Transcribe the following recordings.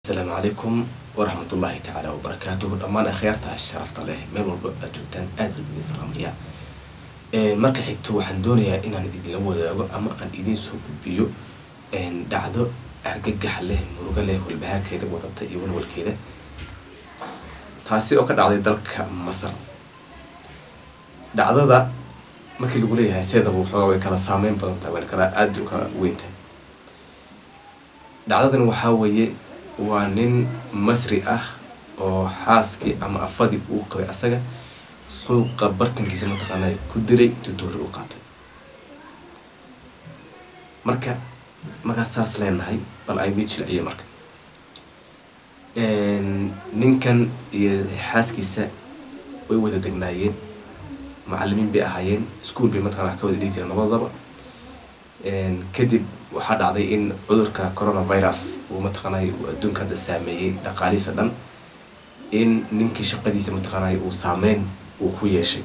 asalaamu calaykum waraxmatullaahi tacaala wabarakaatuhu dhammaan akhyaarta sharafta leh meel walba aad joogtaan aad baan idin salaamaya marka xigto waxaan doonayaa inaan idinla wadaago ama aan idiin soo gudbiyo dhacdo argagax leh murugo leh walbahaarkeeda wadata iyo walwalkeeda taasi oo ka dhacday dalka masar dhacdada markii lagu leeyahay seedaba waxoogaa way kala saameyn badan tahay wayna kala aada u kala weyn tahay dhacdadan waxaa weeye waa nin masri ah oo xaaskii ama afadii uu qabay asaga suuqa bartankiisa mataqaana ku diray intuu doori u qaatay marka markaas saas leenahay bal aydii jilciyo marka ninkan iyo xaaskiisa way wada degnaayeen macalimiin bay ahaayeen ischool bay mataqana wax ka wada dhigi jireen labadaba kadib waxaa dhacday in cudurka coronavirus uu mataqaanay uu adduunka hadda saameeyey dhaqaalihiisa dhan in ninkii shaqadiisa mataqaanay uu saameyn uu ku yeeshay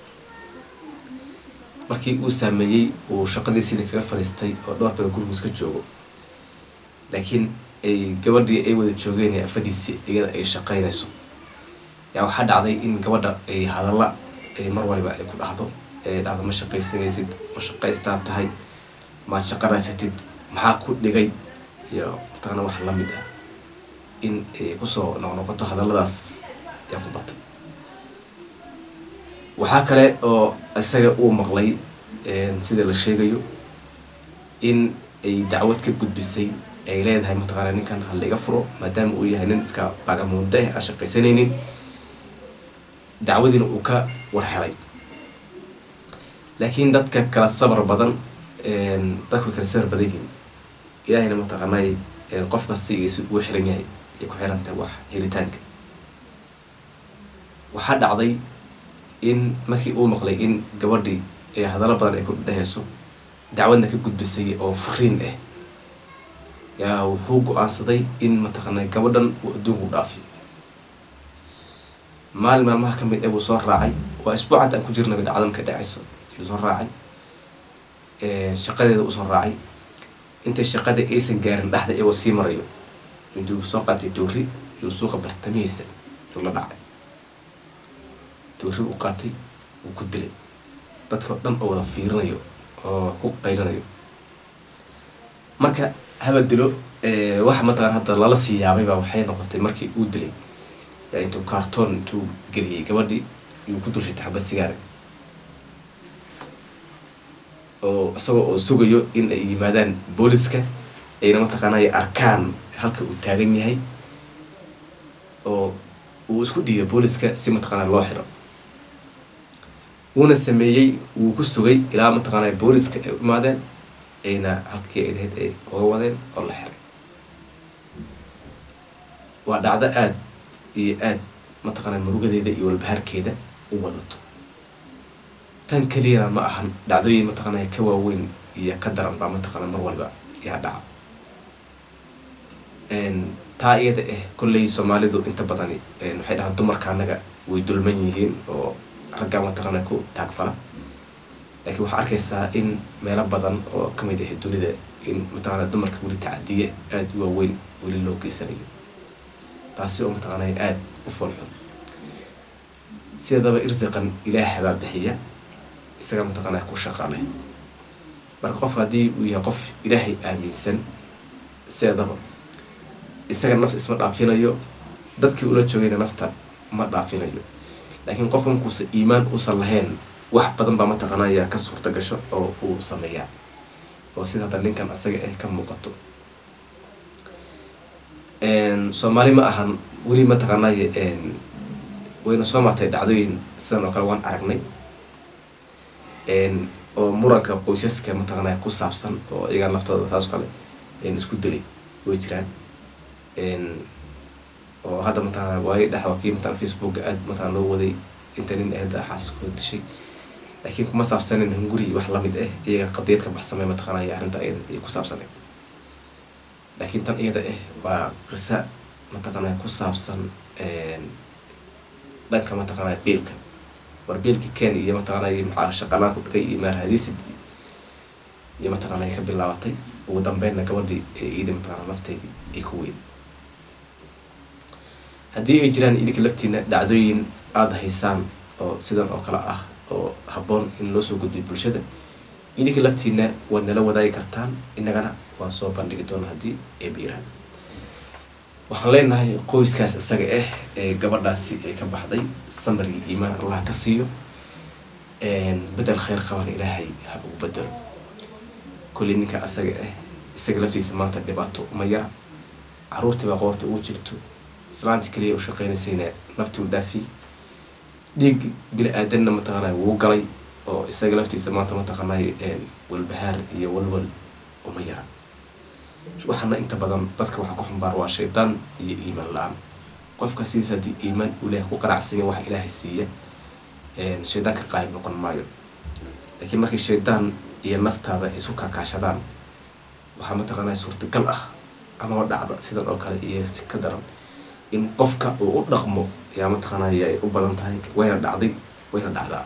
markii uu saameeyey uu shaqadii sidii kaga fadhiistay oo dhowr badan gurigiis ka joogo laakiin ay gabadhii ay wada joogeen ee afadiisii iyada ay shaqaynayso yaa waxaa dhacday in gabadha ay hadalla ay mar waliba ay ku dhahdo ay dhahdo ma shaqaysanaysid ma shaqaystaa tahay maad shaqo raysatid maxaa ku dhigay iyo mataqana wax la mid ah in ay kusoo noqnoqoto hadalladaas yaa ku batay waxaa kale oo isaga uu maqlay sida la sheegayo in ay dacwad ka gudbisay ay leedahay mataqaana ninkan ha laiga furo maadaama uu yahay nin iska bagamuunda ah aan shaqaysanaynin dacwadiina uu ka warhelay laakiin dadka kala sabar badan dadku way kala sabar badan yihiin ilaahayna mataqaanay qof kasta igiisu ugu xiran yahay ay ku xiran tahay wax helitaanka waxaa dhacday in markii uu maqlay in gabadhii ee hadallo badan ay ku dhehayso dacwadna ka gudbisay oo furiin ah yaa wuxuu go-aansaday in mataqaanay gabadhan uu adduunku dhaafiyo maalin maalmaha ka mid ee buu soo raacay waa isbuucad aan ku jirnaba dhacdan ka dhacayso yuu soo raacay shaqadeeda usoo raacay intay shaqada aysan gaarin dhexda iyagoo sii marayo intuu soo qaatay doori yuu suuqa bartamihiisa yuu la dhacay doori u qaatay wuu ku dilay dadkao dhan oo wada fiirinayo oo ku qaylinayo marka haba dilo waxa mataqana hadda lala sii yaabay baa waxay noqotay markii uu dilay yaa intuu cartoon intuu geliyey gabadhii yuu ku dulshay taxabad sigaara oo isagoo oo sugayo in ay yimaadaan booliska ayna mataqaana ay arkaan halka uu taagan yahay oo uu isku dhiibay booliska si mataqaana loo xiro wuuna sameeyey wuu ku sugay ilaa mataqaana booliska ay u imaadeen ayna halkii ay lahayd ay uga wadeen oo la xiray waa dhacdo aada iyo aada mataqaana murugadeeda iyo walbahaarkeeda u wadato tan keliyana ma ahan dhacdooyin mataqaana ka waaweyn iyo ka daran baa mataqaana mar waliba yaa dhaca taa iyada ah kolley soomaalidu inta badani waxay dhahaan dumarka anaga way dulman yihiin oo raggaa mataqaana ku taagfala laakiin waxaa arkaysaa in meelo badan oo kamid ah dunida in mataqaana dumarka weli tacadiye aada u waaweyn weli loo geysanayo taasi oo mataqaana aada u foolxun sidadaba irsiqan ilaah baa bixiya isaga mataqaana ku shaqa leh marka qofka haddii uu yahay qof ilaahay aaminsan sideedaba isaga nafs isma dhaafinayo dadkii ula joogayna nafta ma dhaafinayo laakiin qofka markuusa iimaan uusan lahayn wax badan baa mataqaana ayaa ka suurta gasho oo uu sameeyaa oo sida hadda ninkan isaga ah ka muuqato soomaali ma ahan weli mataqaanay wayna soo martay dhacdooyin sidan oo kale waan aragnay oo muranka qoysaska mataqaana ku saabsan oo iyagaa laftooda taas kale isku dilay way jiraan oo hadda mataqaana waayo dhexda kii mataqana facebooka aada mataqana loo waday inta nin ahda xaaskooda dishay laakiin kuma saabsanin hunguri wax lamid ah iyaga qadiyad ka baxsamay mataqaana iyo arrinta iyada ay ku saabsaneyd laakiin tan iyada ah waa qisa mataqaana ku saabsan dhanka mataqaana biilka war biilka ken iyo mataqaana maxaa shaqalaan ku dhigay iyo maarhadisid iyo mataqaana ka bilaabatay ugu dambeynna gabadhii iida mataqaana lafteedii ay ku weyday haddii ay jiraan idinka laftiina dhacdooyin aada haysaan oo sidan oo kale ah oo habboon in loo soo gudbiyo bulshada idinka laftiina waad nala wadaagi kartaan innagana waan soo bandhigi doona haddii ay biiraan waxaan leenahay qoyskaas isaga ah ee gabadhaasi ay ka baxday samar iyo iimaan allah ka siiyo bedel khayr qaban ilaahay ha ugu bedelo kulli ninka asaga ah isaga laftiisa maanta dhibaato uma yara caruurtii baa qoorta ugu jirto islaantii kaliya u shaqeynaysayna naftii u dhaafiyey dhiig bili aadanna mataqaanay wuu galay oo isaga laftiisa maanta mataqaanay walbahaar iyo walwal uma yara waxaana inta badan dadka waxaa ku xumbaar waa shaydaan iyo iimaan la-aan qofka sidiis haddii iimaan uu leeyahay ku qanacsanya waxa ilaahay siiya shaydaanka qaalib noqon maayo laakiin markii shaydaan iyo naftaada ay isku kaakaashadaan waxaa mataqaanaa suurtagal ah amaba dhacda sidan oo kale iyo si ka daran in qofka uu u dhaqmo ayaa mataqaanay ay u badan tahay wayna dhacday wayna dhacdaa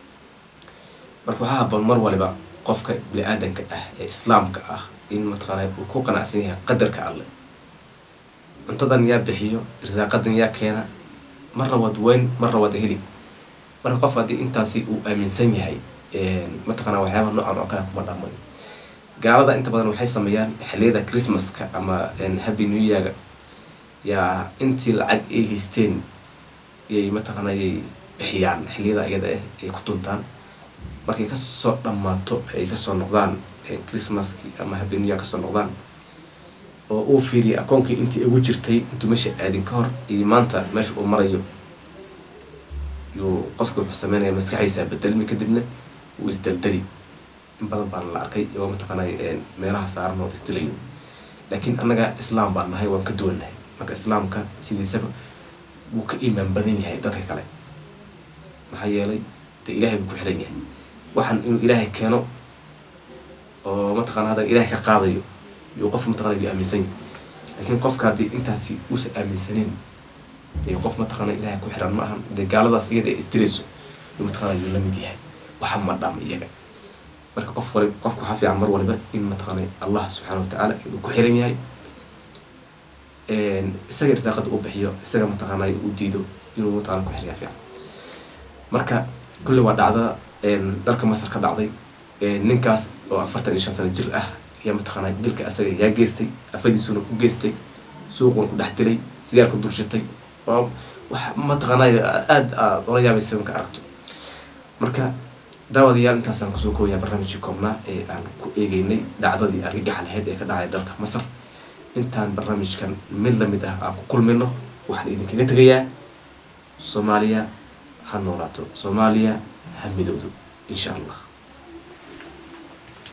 marka waxaa haboon mar waliba qofka bini-aadanka ah ee islaamka ah in mataqaanay uu ku qanacsan yahay qadarka alle cuntadan yaa bixiyo irsaaqadan yaa keena marna waad weyn marna waad heli marka qof haddii intaasi uu aaminsan yahay mataqaana waxyaabaha noocan oo kale kuma dhaqmayo gaalada inta badan waxay sameeyaan xiliyada christmaska ama happy new yearga yaa intii lacag ay haysteen yay mataqaana yay bixiyaan xiliyada iyada ah ay ku tuntaan markay kasoo dhammaato ay kasoo noqdaan christmaskii ama happy new year kasoo noqdaan oo uu fiiriya akoonkii intii ugu jirtay intuu meesha aadin ka hor iyo maanta meesha uu marayo yuu qofka wuxuu sameynaya maskaxdiisa bedelmi kadibna wuu isdaldali in badan baan la arkay oo mataqaanay meelaha saaran oo isdilayo laakiin annaga islaam baan nahay waan ka duwannahay marka islaamka sidiisaba wuu ka iimaan badan yahay dadka kale maxaa yeelay dee ilaahay buu ku xiran yahay waxaan inuu ilaahay keeno oo mataqana haddan ilaahay ka qaadayo yuu qofka mataqana yuu aaminsan yahay laakiin qofka haddii intaasi uusan aaminsanin dee qof mataqaana ilaahay ku xiran ma ahan dee gaaladaas iyada ay isdirayso yuu mataqana yuu la mid yahay waxa ma dhama iyaga marka qof wali qofka waxaa fiican mar waliba in mataqaana allah subxaana watacaala inuu ku xiran yahay isaga irsaaqada uu bixiyo isaga mataqaana uu diido inuu mataqana ku xiryaa fiican marka kulli waa dhacda dalka masar ka dhacday ninkaas oo afartan iyo shan sano jir ah ayaa mataqaana dilka asaga yaa geystay afadiisuna ku geystay suuquna ku dhex dilay sigaarku dulshatay wax mataqaanay aada aad ola yaabaysa marka aragto marka daawadayaal intaasaan kusoo kooyaa barnaamijkii koobnaa ee aan ku eegeynay dhacdadii argagaxa lahayd ee ka dhacay dalka masar intaan barnaamijkan mid lamid ah aan ku kulmino waxaan idinkaga tegayaa soomaaliya ha noolaato soomaaliya ha midowdo insha allah